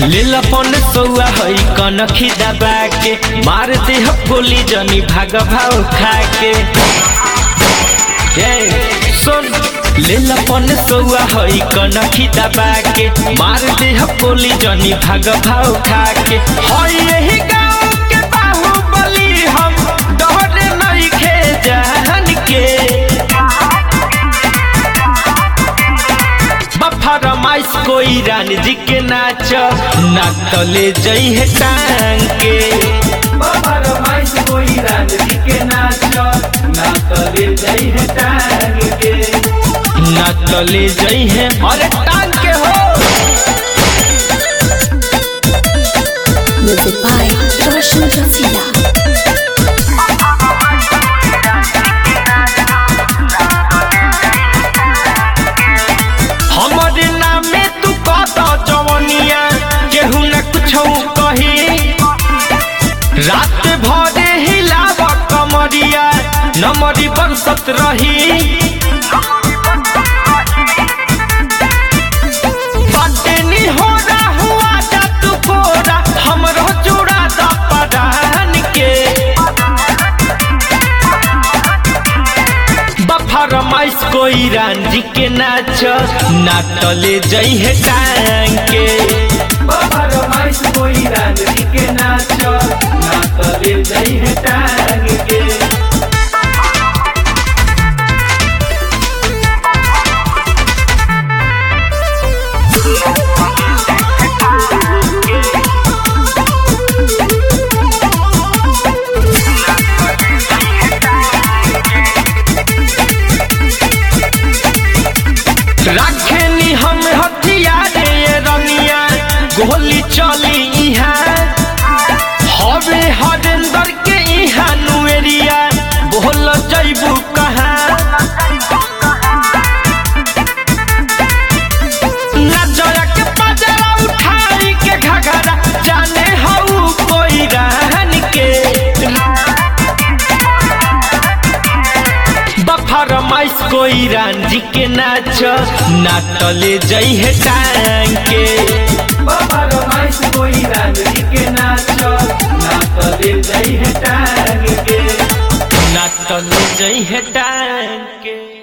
लीलापन सौआ है कनखी दबा के मार दे ह गोली जनी भाग भाव खा के ए, सुन लीलापन सौआ है कनखी दबा के मार दे ह गोली जनी भाग भाव खा के है यही गाँव के बाहुबली हम डर नहीं खे जान के फरमाइश कोई रानी जी के नाच ना तले जई है टांग के फरमाइश कोई रानी जी के नाच ना तले जई है टांग के ना तले जई है अरे टांग के हो Music by Roshan Rasila. हमारे नामे तू कत जवनिया केहू न कुछ कही रात भरे हिलाव कमरिया नमरी बरसत रही बाटेनी हो हुआ जा तू कोरा हमरो जोड़ा द परान के बफरमाइश कोई रांझी के नाच ना तले जई है टांग के बफरमाइश कोई रांझी के नाच ना तले जई है टांग के रखेनी हम हथियार ये रनिया गोली चली इहाँ हवे हरेंदर के इहाँ नुएरिया बोल जैबू कहाँ नजर के पजरा उठाई के घघरा जाने हऊ कोई रहन के बफरमाइश कोई रांझी के नाच ना तले जई है टांग के बफरमाइश कोई रांझी के नाच ना तले जई है टांग के ना तले जई है टांग के